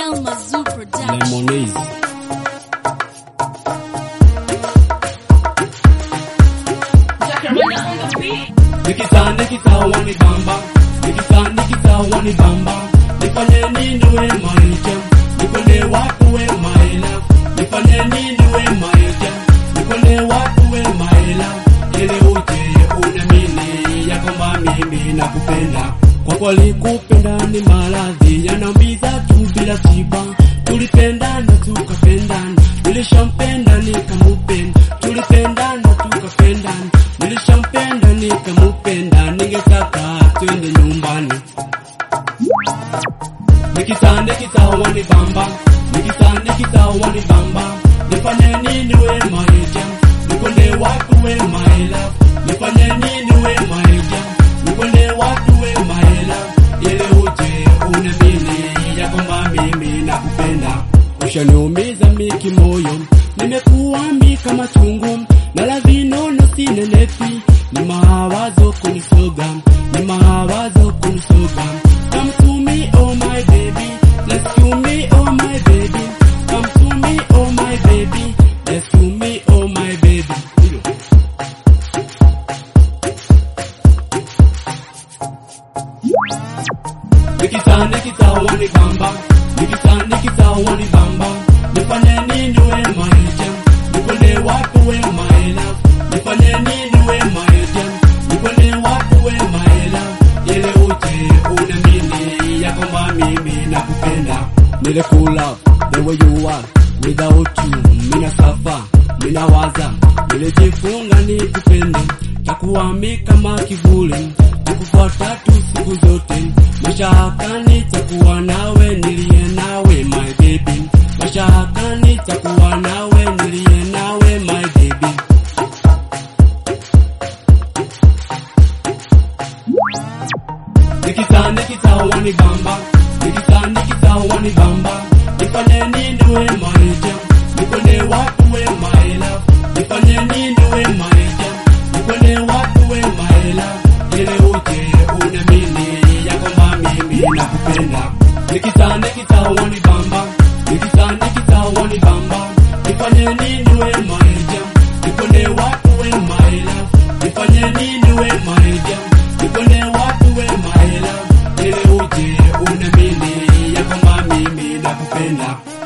Almazoo Production. Lemonade. Nikisa nikisa wani bamba Nikisa nikisa wani bamba Nifanye nini we maisha Nikonde watu we maela Nifanye nini we maisha Nikonde watu we maela Ili uje unamini ya kwamba mimi nakupenda Kwa kweli kupenda ni maradhi Yanaumiza tu bila tiba Tulipendana tukapendana Nilishampenda nikamupenda Tulipendana tukapendana Nilishampenda nikamupenda Ningetaka twende nyumbani Nikisa nikisa wani bamba Nikisa nikisa wani bamba Nifanye nini we maisha Nikonde watu we maela Nifanye nini we maisha Nikonde watu we maela Ile uje unamini ya kwamba mimi nakupenda Ushaniumiza miki moyo Nimekuwa mi kama chungu Na lazinono sinenepi Ni mawazo kunisoga Ni mawazo kunisoga Come to me oh my baby Let's to me oh my baby Come to me oh my baby Let's to me oh my baby Nikisa nikisa wani bamba Nikisa nikisa wani bamba Nifanye nini we maisha Nikonde watu we maela Nifanye nini we maisha Nikonde watu we maela Ile uje unamini ya kwamba mimi nakupenda Nile kula the way you are Without you mina safa Mina waza Nilijifunga nikupende Takuwa mi kama kivuli Takufuata tu siku zote Mashakani takuwa nawe nilie nawe my baby Mashakani takuwa nawe nilie nawe my baby Nikisa nikisa wani bamba Nikisa nikisa wani bamba Nifanye nini we maisha Nikonde watu we my love Nifanye nini we maisha Nikonde watu we my love Ile uje unamini ya kwamba mimi nakupenda Nikisa nikisa wani bamba Nikisa nikisa wani bamba Nifanye nini we maisha Nikonde watu we my love Nifanye nini we maisha Nikonde watu we my love Ile uje unamini ya kwamba mimi nakupenda